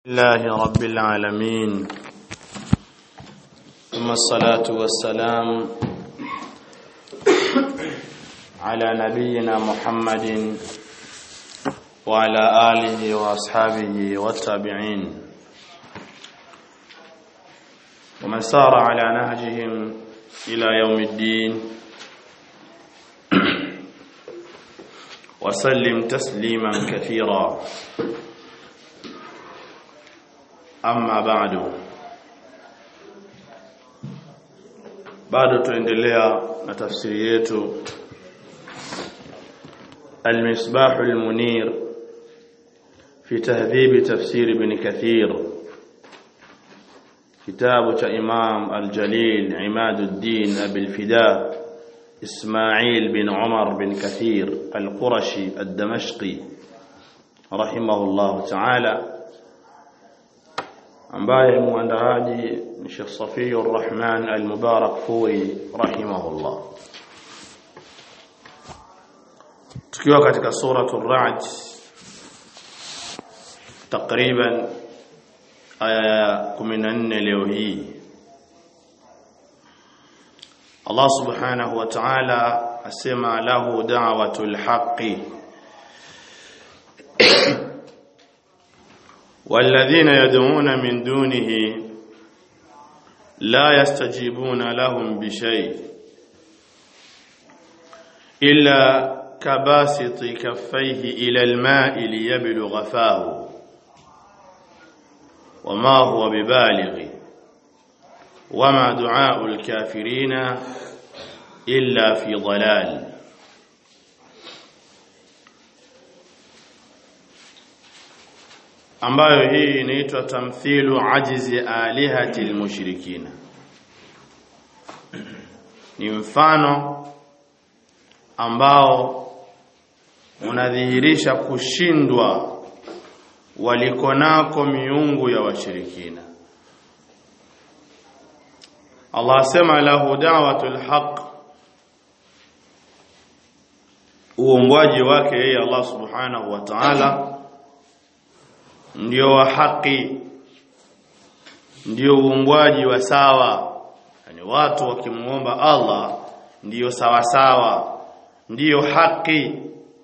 الله رب العالمين ثم الصلاة والسلام على نبينا محمد وعلى آله وأصحابه والتابعين ومن سار على نهجهم إلى يوم الدين وسلم تسليما كثيرا Amma bado bado tuendelea na tafsiri yetu Al-Misbah al-Munir fi tahdhib tafsir ibn Kathir kitabu cha Imam Al-Jalil Imaduddin Abi al-Fida Ismail bin Umar bin Kathir Al-Qurashi Ad-Damashqi rahimahullah ta'ala ambaye muandaaji ni Sheikh Safiyur Rahman Al-Mubarak Furi rahimahullah tukiwa katika suratul Ra'd takriban aya ya 14 leo hii Allah subhanahu wa ta'ala asema lahu da'watul haqqi والذين يدعون من دونه لا يستجيبون لهم بشيء إلا كباسط كفيه إلى الماء ليبلغ فاه وما هو ببالغ وما دعاء الكافرين إلا في ضلال ambayo hii inaitwa tamthilu ajizi alihati almushrikina ni mfano ambao unadhihirisha kushindwa walikonako miungu ya washirikina Allah asema lahu da'watul haqq uongwaji wake yeye Allah subhanahu wa ta'ala ndio wa haki ndio uungwaji wa sawa yani watu wakimuomba Allah ndiyo sawa sawa ndiyo haki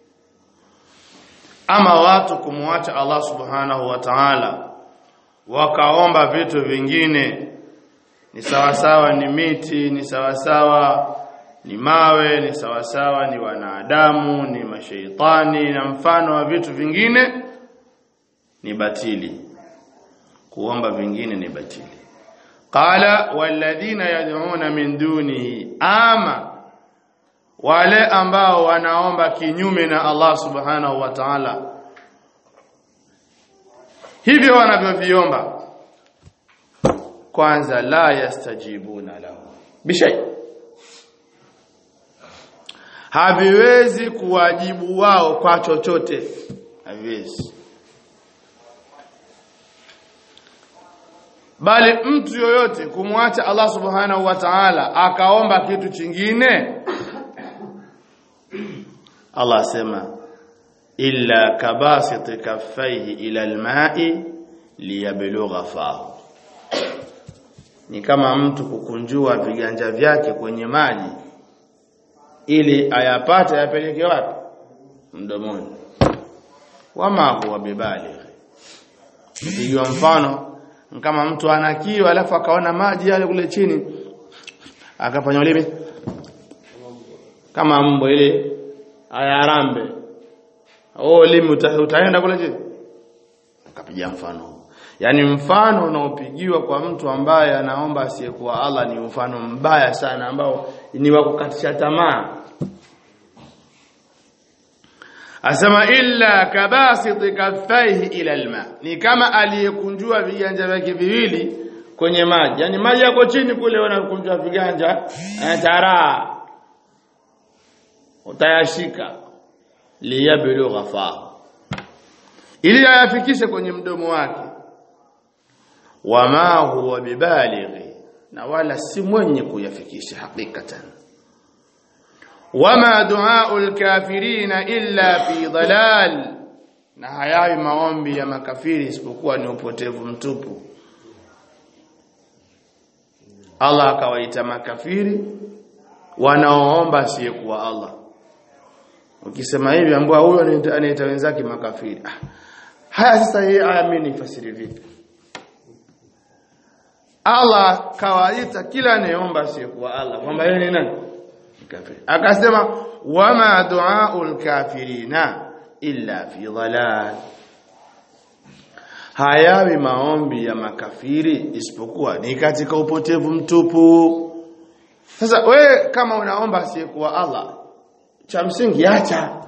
ama watu kumwacha Allah subhanahu wa ta'ala wakaomba vitu vingine ni sawa sawa ni miti ni sawa sawa ni mawe ni sawa sawa ni wanadamu ni mashaitani na mfano wa vitu vingine ni batili kuomba vingine ni batili qala walladhina yad'una min dunihi ama wale ambao wanaomba kinyume na Allah subhanahu wa ta'ala hivyo wanavyoviomba kwanza la yastajibuna lahu bishay haviwezi kuwajibu wao kwa chochote haviwezi bali mtu yoyote kumwacha Allah subhanahu wa ta'ala akaomba kitu chingine Allah asema illa kabasit kaffaihi ila alma'i liyablugha fahu ni kama mtu kukunjua viganja vyake kwenye maji ili ayapate yapeleke wapi mdomoni wama huwa bibaligh ndio mfano kama mtu ana kiu alafu akaona maji yale kule chini akafanya ulimi kama mbo ile ayarambe oh ulimi uta, utaenda kule chini akapiga mfano yani mfano unaopigiwa kwa mtu ambaye anaomba asiyekuwa Allah ni mfano mbaya sana ambao ni wa kukatisha tamaa Asema illa kabasit kaffaihi ila alma. Ni kama aliyekunjua viganja vyake viwili kwenye maji. Yaani maji yako chini kule wanakunjua viganja, taraa. Utayashika liyablugha fa. Ili ayafikishe kwenye mdomo wake. Wama huwa bibalighi. Na wala si mwenye kuyafikisha hakikatan. wama du'aul kafirina illa fi dhalal na hayawi maombi ya makafiri isipokuwa ni upotevu mtupu Allah akawaita makafiri wanaoomba asiyekuwa Allah ukisema hivi ambao huyo anaita wenzake makafiri ah. haya sasa hii aya mimi nifasiri vipi Allah kawaita kila anayeomba asiyekuwa Allah kwamba yeye ni nani kafiri akasema wama duaul kafirina illa fi dhalal hayawi maombi ya makafiri isipokuwa ni katika upotevu mtupu sasa we kama unaomba asiyekuwa Allah cha msingi acha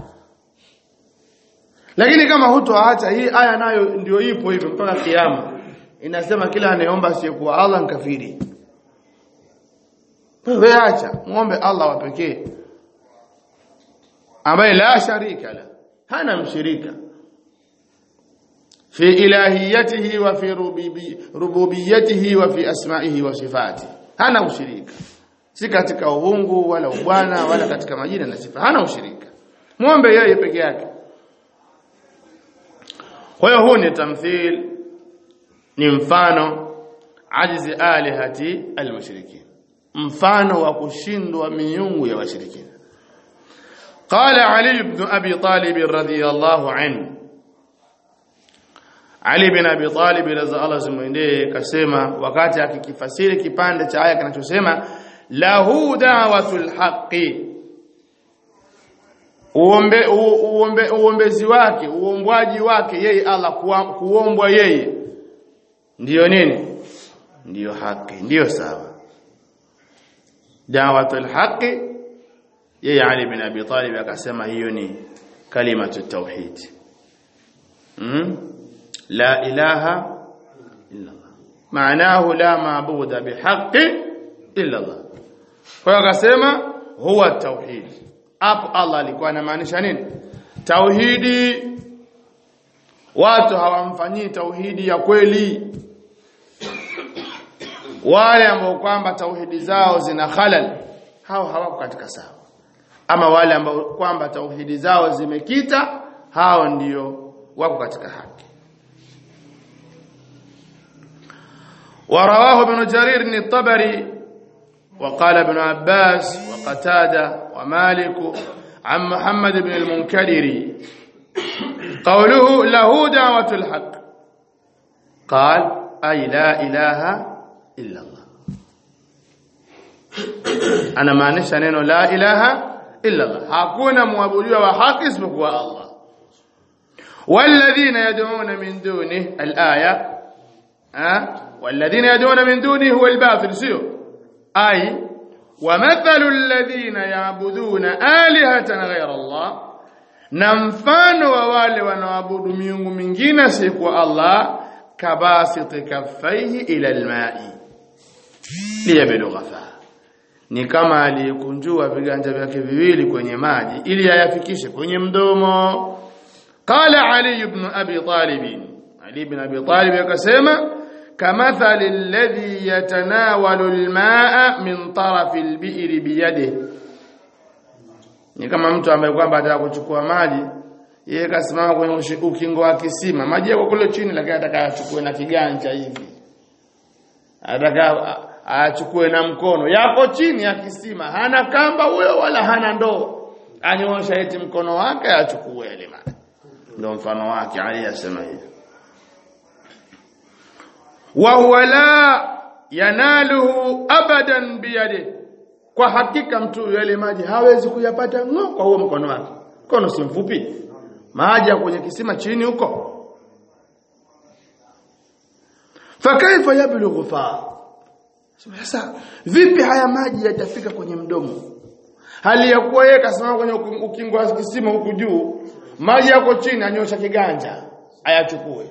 lakini kama hutoacha hii aya nayo ndio ipo hivyo mpaka kiyama inasema kila anayeomba asiyekuwa Allah nkafiri wewe acha muombe Allah wa pekee ambaye la sharika la hana mshirika fi ilahiyatihi wa fi rububiyatihi wa fi asma'ihi wa sifati hana ushirika si katika uungu wala ubwana wala katika majina na sifa hana ushirika muombe yeye peke yake kwa hiyo huu ni tamthil ni mfano ajizi alihati almushrikin mfano wa kushindwa miungu ya washirikina قال علي بن ابي طالب رضي الله عنه Ali bin Abi Talib radhiallahu Allah zimwendee kasema wakati akikifasiri kipande cha aya kinachosema lahu da'watul haqqi uombe uombe uombezi wake uombwaji wake yeye Allah kuombwa yeye ndiyo nini ndiyo haki ndiyo sawa da'watul haqqi yeye Ali bin Abi Talib akasema hiyo ni kalimatu tauhid mm? la ilaha illa Allah maanahu la maabuda bihaqqi illa Allah kwa hiyo akasema huwa tauhid hapo Allah alikuwa anamaanisha nini tauhidi watu hawamfanyii tauhidi ya kweli wale ambao kwamba tauhidi zao zina khalal hao hawako katika sawa ama wale ambao kwamba tauhidi zao zimekita hao ndio wako katika haki ورواه ابن جرير الطبري وقال ابن عباس وقتادة ومالك عن محمد بن المنكدر قوله له دعوة الحق قال أي لا إله إلا الله أنا ما نشأ لا إله إلا الله hakuna muabudiwa wa haki isipokuwa Allah والذين يدعون من دونه الآية أه؟ والذين يدعون من دونه هو الباطل سيو أي ومثل الذين يعبدون آلهة غير الله na mfano wa wale wanaoabudu miungu mingine si kwa Allah kabasiti kaffaihi ila almai liyablugha fa ni kama aliyekunjua viganja vyake viwili kwenye maji ili ayafikishe kwenye mdomo qala ali ibn abi talib ali ibn abi talib akasema kamathali alladhi yatanawalu almaa min tarafi albi'ri biyadihi ni kama mtu ambaye kwamba anataka kuchukua maji yeye kasimama kwenye ukingo wa kisima maji yako kule chini lakini anataka achukue na kiganja hivi anataka achukue na mkono yako chini ya kisima hana kamba huyo wala hana ndoo anyosha eti mkono wake achukue ile maji ndio mfano wake Ali asema hivi wa huwa la yanaluhu abadan biyadihi kwa hakika mtu yale maji hawezi kuyapata ngo kwa huo mkono wake mkono si mfupi maji kwenye kisima chini huko fakaifa yablughu fa sasa vipi haya maji yatafika kwenye mdomo hali ya kuwa yeye kasimama kwenye ukingo wa kisima huku juu maji yako chini anyosha kiganja ayachukue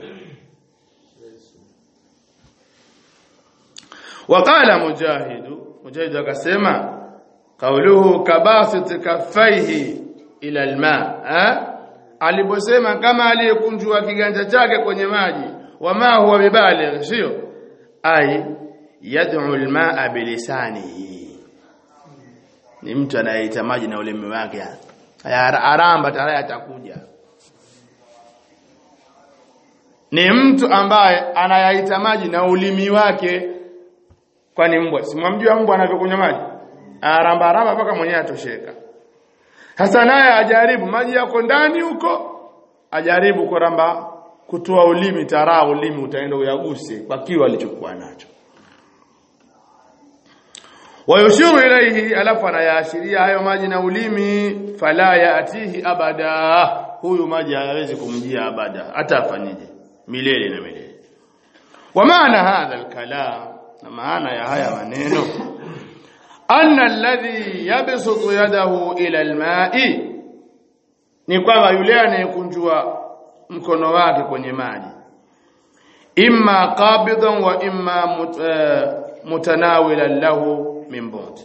وقال مجاهد مجاهد akasema قوله كباسط كفيه الى الماء aliposema kama aliyekunjua kiganja chake kwenye maji wama huwa bibaligh sio ai yad'u almaa bilisanihi ni mtu anayeita maji na ulimi wake aramba tayari atakuja ni mtu ambaye anayaita maji na ulimi wake kwani mbwa simwamjua mbwa anavyokunywa maji aramba ramba mpaka mwenyewe atosheka sasa naye ajaribu maji yako ndani huko ajaribu kuramba kutoa ulimi taraa ulimi utaenda uyaguse kwa kiwa alichokuwa nacho wayushiru ilaihi alafu anayaashiria hayo maji na ulimi fala yaatihi abada huyu maji hayawezi kumjia abada hata afanyije milele na milele wa maana hadha alkalam na maana ya haya maneno anna alladhi yabsutu yadahu ila alma'i ni kwamba yule anayekunjua mkono wake kwenye maji imma qabidan wa imma mut, uh, mutanawilan lahu min bu'd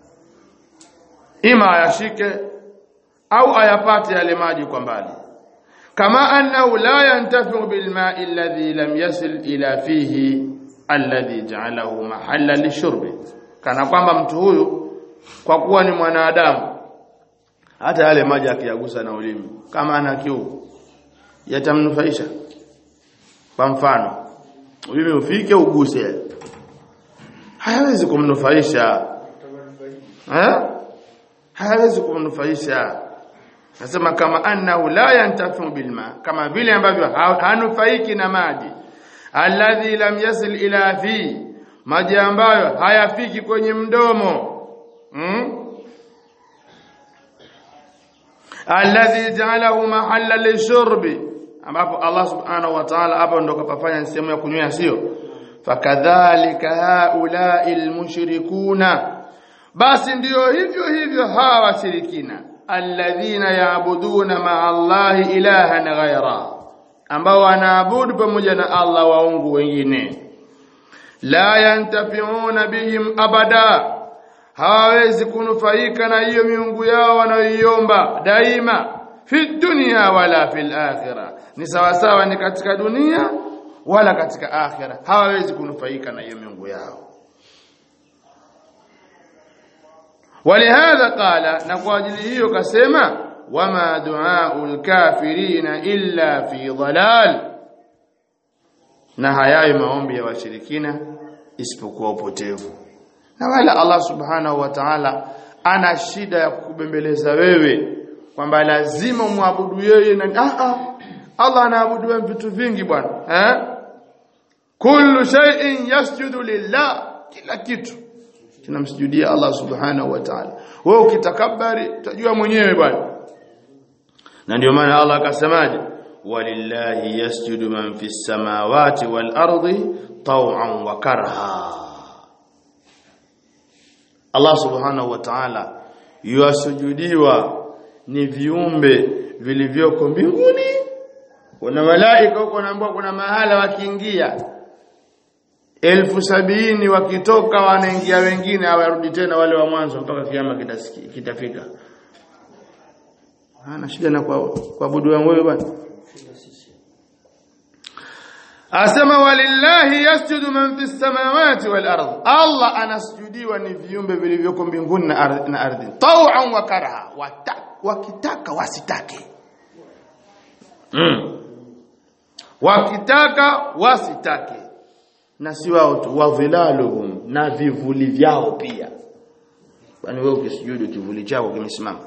ima ayashike au ayapate yale maji kwa mbali kama annahu la yantafi'u bil ma'i alladhi lam yasil ila fihi alladhi ja'alahu mahalla lishurbi kana kwamba mtu huyu kwa kuwa ni mwanadamu hata yale maji akiyagusa na ulimi kama ana kiu yatamnufaisha kwa mfano ulimi ufike uguse hayawezi kumnufaisha eh hayawezi kumnufaisha nasema kama annahu la yantafu bilma kama vile ambavyo hanufaiki na maji alladhi lam yasil ila fi maji ambayo hayafiki kwenye mdomo hmm? alladhi ja'alahu mahalla lishurbi ambapo Allah subhanahu wa ta'ala hapo ndo kapafanya sehemu ya kunywea sio fakadhalika haula'i almushrikuna basi ndiyo hivyo hivyo hawa washirikina alladhina yaabuduna ma'a Allahi ilahan ghaira ambao wanaabudu pamoja na Allah waungu wengine la yantafiuna bihim abada hawawezi kunufaika na hiyo miungu yao wanayoiomba daima fi dunya wala fil akhirah ni sawa sawa ni katika dunia wala katika akhira hawawezi kunufaika na hiyo miungu yao ولهذا قال na kwa ajili hiyo kasema wama duaul kafirina illa fi dhalal na hayayo maombi ya washirikina isipokuwa upotevu na wala Allah subhanahu wa ta'ala ana shida ya kukubembeleza wewe kwamba lazima umwabudu yeye na ah ah Allah anaabudu vitu vingi bwana eh kullu shay'in yasjudu lillah kila kitu tunamsujudia Allah subhanahu wa ta'ala wewe ukitakabari utajua mwenyewe bwana na ndio maana Allah akasemaje walillahi yasjudu man fis samawati wal ardi taw'an wa karha Allah subhanahu wa ta'ala yuasujudiwa ni viumbe vilivyoko mbinguni kuna malaika huko naambiwa kuna mahala wakiingia elfu sabini wakitoka wanaingia wengine hawarudi tena wale wa mwanzo mpaka kiama kitafika ana shida na kuabudu wangu wewe bwana asema walillahi yasjudu man fis samawati wal ardh Allah anasujudiwa ni viumbe vilivyoko mbinguni na ardhi na ardhi taw'an wa karaha wakitaka wasitake mm. wakitaka wasitake na si wao tu wadhilaluhum na vivuli vyao pia kwani wewe ukisujudu kivuli chako kimesimama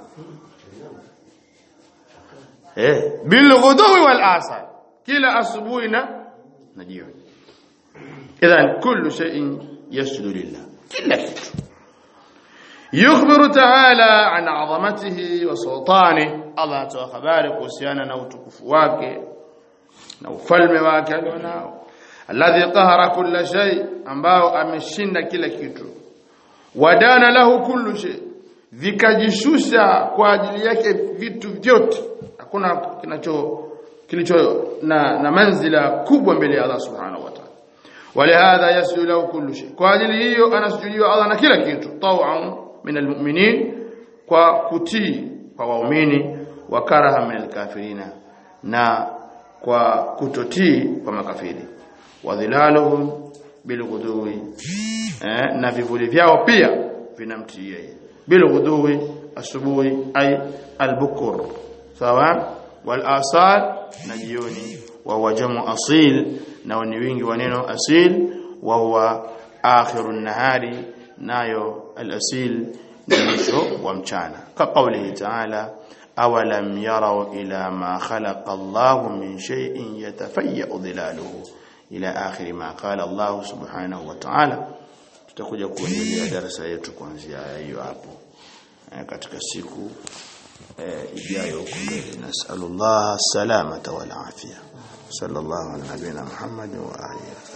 eh bil ghudwi wal asar kila asubuhi na na jioni idhan kullu shay'in yasjudu lillah kila kitu yukhbiru ta'ala an 'azamatihi wa sultanihi Allah atoa habari kuhusiana na utukufu wake na ufalme wake alionao alladhi qahara kulla shay ambao ameshinda kila kitu wadana lahu kullu shay vikajishusha kwa ajili yake vitu vyote hakuna kinacho kilicho na, na manzila kubwa mbele ya Allah subhanahu wa ta'ala walihadha yasjudu lahu kullu shay kwa ajili hiyo anasujudiwa Allah na kila kitu taw'an min almu'minin kwa kutii kwa waumini wa karaha min alkafirina na kwa kutotii kwa makafiri wadhilaluhum bilghudwi eh, na vivuli vyao pia vinamtii yeye bilghudwi asubuhi ay albukur sawa wal asar na jioni wa huwa jamu asil na ni wingi wa neno asil wa huwa akhirun nahari nayo al-asil ni mwisho wa mchana ka qawlihi ta'ala awalam yarau ila ma khalaqa Allahu min shay'in yatafayyu dhilaluhu ila akhir ma qala Allah subhanahu wa ta'ala tutakuja kuendelea darasa yetu kuanzia hiyo hapo katika siku ijayo huko mbele nasallallahu salamata wal afia sallallahu ala nabina muhammad wa alihi